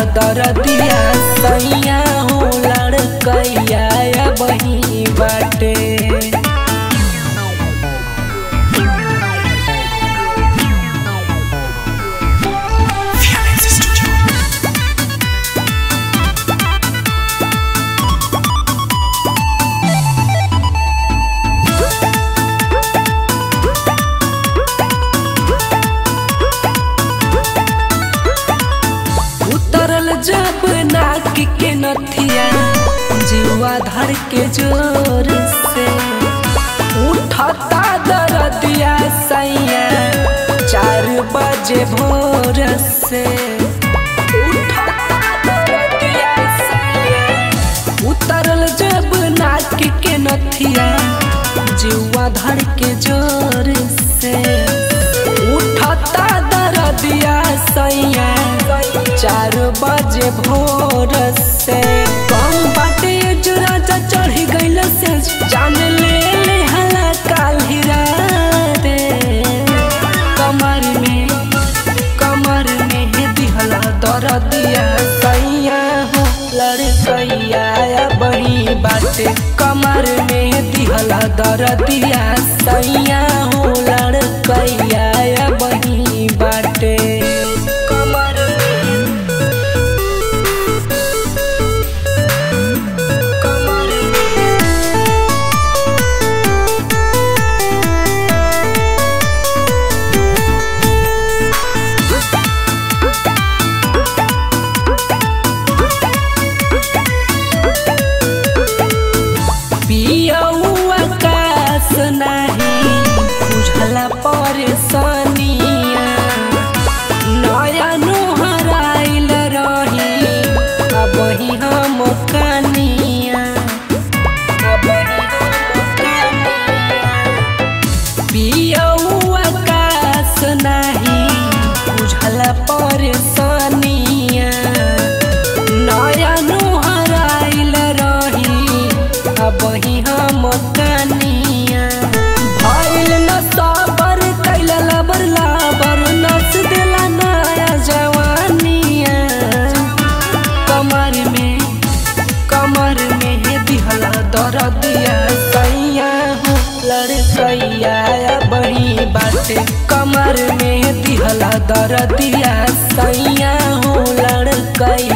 दरदिया सैया हो लड़कैया बही बाटे उतरल जब नाक के नथिया जीवा धर के जोर से उठता दरदिया सैया चार बजे भोर से उठता दरदिया सैया उतरल जब नाक के नथिया जीवा धर के जोर से उठता दरदिया सैया चार बजे भोर से कम बाटे जो राजा चढ़ी गइल से जान ले ले हला काल्हि रे कमर में कमर में हे दिहला दरदिया सैया हो लड़कैया बड़ी बाटे कमर में दिहला दरदिया सैया हो लड़कैया बड़ी बाटे कमर में कमर में पियऊ आकाश नाही बुझला परेशानिया नया नोहराइल रही अब ही हम कनिया अब ही हम कनिया पियऊ आकाश नाही बुझला परेशानिया नया नोहराइल रही अब ही हम कनिया भइल न सबर कैल लबर लाबर नस देला नया जवानिया कमर में कमर में हे दिहला दरदिया सैया हो लड़कैया बड़ी बाटे कमर में दिहला दरदिया सैया हो लड़कैया